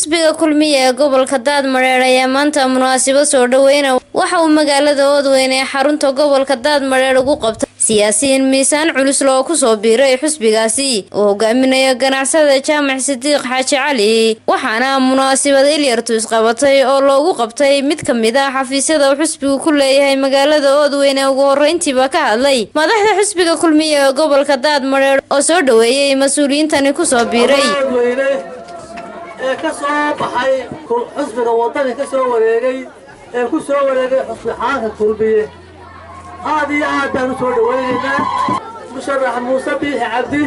xisbiga kulmiye ee gobolka daadmadheedh ayaa maanta munaasabad soo dhaweyna waxa uu magaalada oodweyne ee xarunta gobolka daadmadheedh ugu qabtay siyaasiyiin miisaan culus loo kusoo biiray xisbigaasi uu hogaaminayo ganacsada jaamac sidiiq xaaji cali waxaana munaasabad ilyartu isqabatay oo loogu qabtay mid ka mid ah xafiisyada uu xisbigu ku leeyahay magaalada oodweyne ugu horeyntiiba ka hadlay madaxda xisbiga kulmiye ee gobolka daadmadheedh oo soo dhaweeyey mas-uuliyiintani kusoo biiray ee ka soo baxay xusbiga wadani ka soo wareegay ee ku soo wareegay xusbi xaanka kulmiye aad iyo aad baan u soo dhawaynaynaa musharax muuse biixi cabdi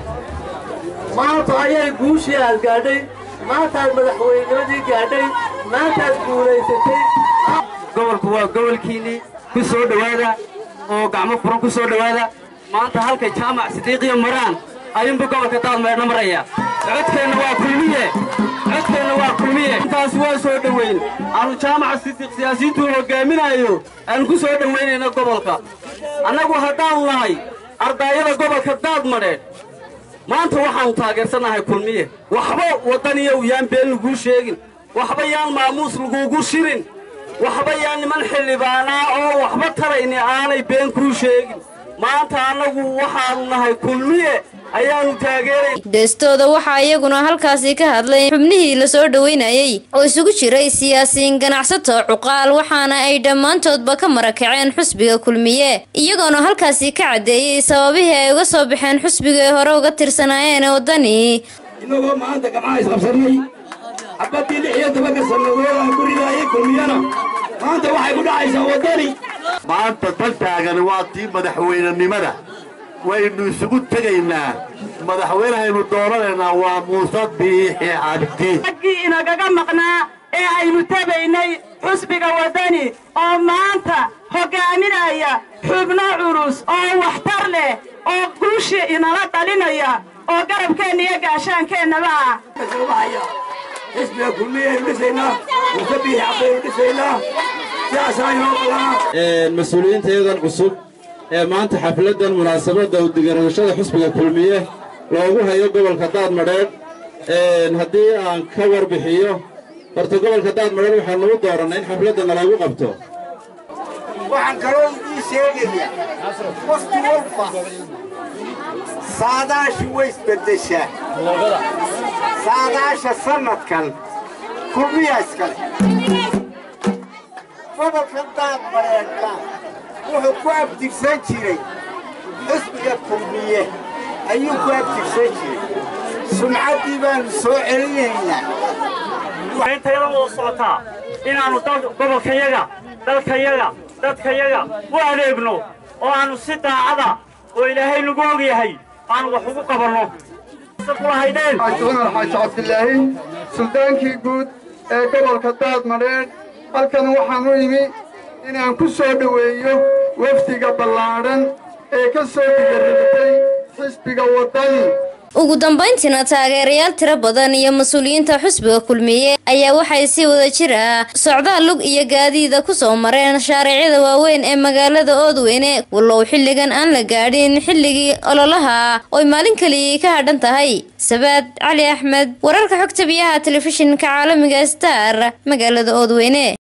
maanta ayay guushii aad gaadhay maantaad madaxweynimadii gaadhay maantaad guulaysatay gobolku waa gobolkiinnii ku soo dhowaada oo gacmo furan ku soo dhowaada maanta halka jaamac sidiiqiyo maraan ayuunbu gobolka daadmeedhna maraya codkeenna waa kulmiye codkeenna waa kulmiye intaas waa soo dhoweyn aanu jaamaca sidiiq siyaasiyiintuu hogaaminayo aanu ku soo dhowaynayna gobolka annagu haddaanu nahay ardaayada gobolka daadmadheedh maanta waxaannu taageersannahay kulmiye waxba waddaniyow yaan been laguu sheegin waxba yaan maamuus laguugu shirin waxba yaan niman xildhibaanaa oo waxba tarayni aanay been kuu sheegin maanta annagu waxaannu nahay kulmiye ayaannu taageeray geestooda waxaa iyaguna halkaasi ka hadlay xubnihii lasoo dhoweynayey oo isugu jiray siyaasiyiin ganacsato cuqaal waxaana ay dhammaantoodba ka marakaceen xusbiga kulmiye iyagoona halkaasi ka caddeeyey sababihii ay uga soo baxeen xusbiga ay hore uga tirsanaayeen waddani inagoo maanta gamcaha isqabsannay xabaddii lix iyo tobanka sannadood aan ku ridaayay kulmiyana maanta waxay ku dhacaysaa waddani maanta dal taagan waa tii madaxweynenimada waynu isugu tegaynaa madaxweynehaynu dooranaynaa waa muuse biixi cabdi raggii inagaga maqnaa ee aynu tabaynay xusbiga waddani oo maanta hoggaaminaya xubno culus oo waxtar leh oo guushi inala dhalinaya oo garabkeenna iyo gaashaankeenaba ah xisbiga kulmiyaynu dhisaynaa muuse biixi cabdaynu dhisaynaa sidaasaa inoo badanaa mas-uuliyiinta iyadan cusub ee maanta xafladdan munaasabadda u digarashada xusbiga kulmiye loogu hayo gobolka daadmadheedh haddii aan ka warbixiyo horta gobolka daadmadheedh waxaanu u doorannay in xafladdana loogu qabto waxaan kaloo idiin sheegayaa waqti walba saadaashu way isbeddeshaa saadaasha sannadkan kulmiyaa iskale gobolkan daadmadheedhka wuxuu ku abtirsan jiray xusbiga kulmiye ayuu ku abtirsan jiray sumcaddii baannu soo celinaynaa intayada wada socotaa inaannu gobolkayaga dalkayaga dadkayaga u adeegno oo aannu si daacada oo ilaahay nagu og yahay aanu wax ugu qabanno cumar xaaji cabdilaahi suldaankii guud ee gobolka daadmadheedh halkan waxaan u imi inaan ku soo dhoweeyo wafdiga ballaadhan ee ka soo digaribtay xisbiga waddani ugu dambayntiina taageerayaal tiro badan iyo mas-uuliyiinta xusbiga kulmiye ayaa waxay si wada jir ah socdaal lug iyo gaadiida ku soo mareen shaariicyada waaweyn ee magaalada oodweyne wallow xilligan aan la gaadhin xilligii ololaha ooy maalin keliya ka hadhan tahay sabaad cali axmed wararka xogta biyaha telefishinka caalamiga star magaalada oodweyne